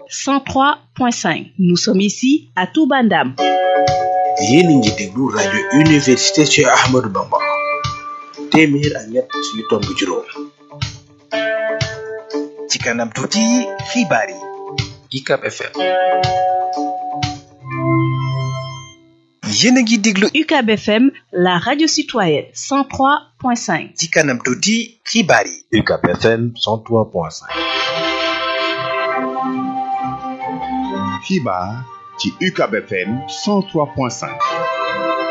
103.5 nous sommes ici à Touba Ndam yéen a ngi déglu rajo université Cheikh Ahmadou Bamba téeméer ak ñett yu tomb juróom ci kanam tuuti xibaar yi UCAB FM yéen a ngi déglu UCAB FM la radio citoyenne 103.5 ci kanam tuuti xibaar yi UCAB FM 103.5 xibaar ci UCAB FM 103.5